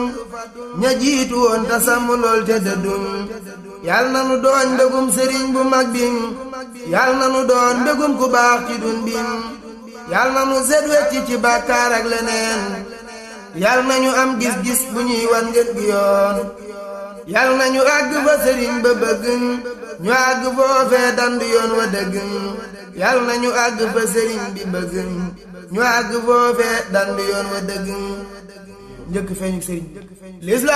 ña jiitu woon te sàmm lool te dëddum yal na nu doon mbégum sëriñ bu mag bim yal na nu doon mbégum ku baax ci dun bim yal na nu set wecc ci bàkkaar ak leneen yal na ñu am gis-gis bu ñuy wan ngeen gi yoon yal na ñu àgg fa sëriñ ba bëgg ñu àgg foofee dandu yoon wa dëgg yal na ñu àgg fa sëriñ bi bëgg ñu àgg foofee dandu yoon wa dëgg njëkk feeñu sëriñ